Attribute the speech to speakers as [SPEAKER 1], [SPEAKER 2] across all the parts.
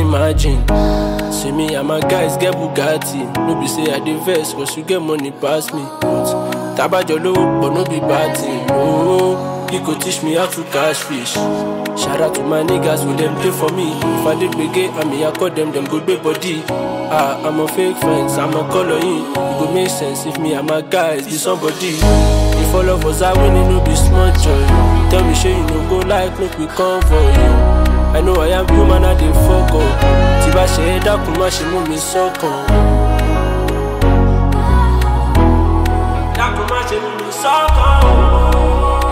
[SPEAKER 1] imagine. See me and my guys get Bugatti. No be say I dey vex, cause you get money pass me. But tabajo lowo, but no be bad thing. No, he go teach me how to catch fish. Shout out to my niggas, will them play for me. If I did begay, I mean I call them, them good big body. Ah, I'm a fake friends, I'm a color in. It go make sense if me and my guys be somebody. If all of us are winning, no be small joy. Tell me, sure you no go like, make we come for you. I know I am human, I dey fuck up. Tí bá ṣe é dákun, má ṣe mú mi sọ́kàn. Dákun má ṣe mú mi sọ́kàn.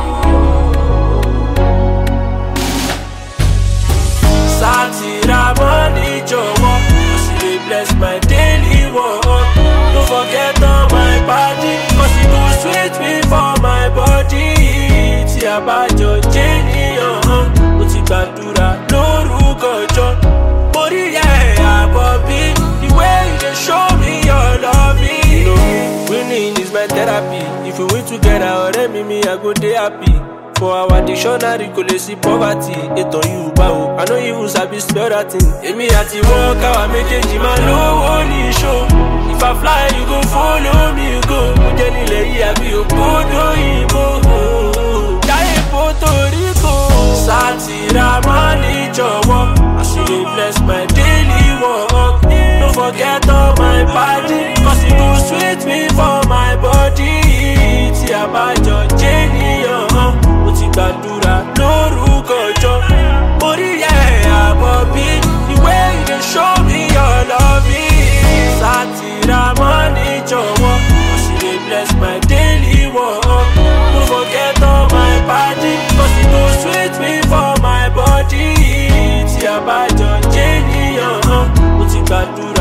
[SPEAKER 1] Sátìrà mọ́ni jọ̀wọ́, as you dey bless my daily work. No forget all my body, cause e go sweet me for my body. Tí a bá jọ jẹ́ níyàn, mo ti gbàdúrà lórúkọ jọ. Orí ẹ̀ àbọ̀ bí, the way you dey show me your love. You know, winning is my therapy. If we win together, ọ̀rẹ́ mi mi, I go dey happy. For our dictionary kò lè sí poverty. Ètò Yorùbá o, I no even sabi spell that thing. Èmi àti wọ́n káwa méjèèjì máa lówó ní ṣó. If I fly, you go follow me go. Mo jẹ́ nílẹ̀ yìí àbí òkúdó ìbò. Jáyé Puerto Rico. Sátìrà máa ní jọ̀wọ́. As you dey bless my daily work. No forget all my body. Cause e go sweet me for my body. Tí a bá jọ jẹ́ níyàn, mo ti gbàdúrà lórúkọ jọ. Orí ẹ̀ àbọ̀ bí, the way you dey show me your love. Sátìrà máa ní jọ̀wọ́. As you dey bless my daily work. No forget all my body. Cause e go sweet me for my body. Tí a bá jọ jẹ́ níyàn, mo ti gbàdúrà.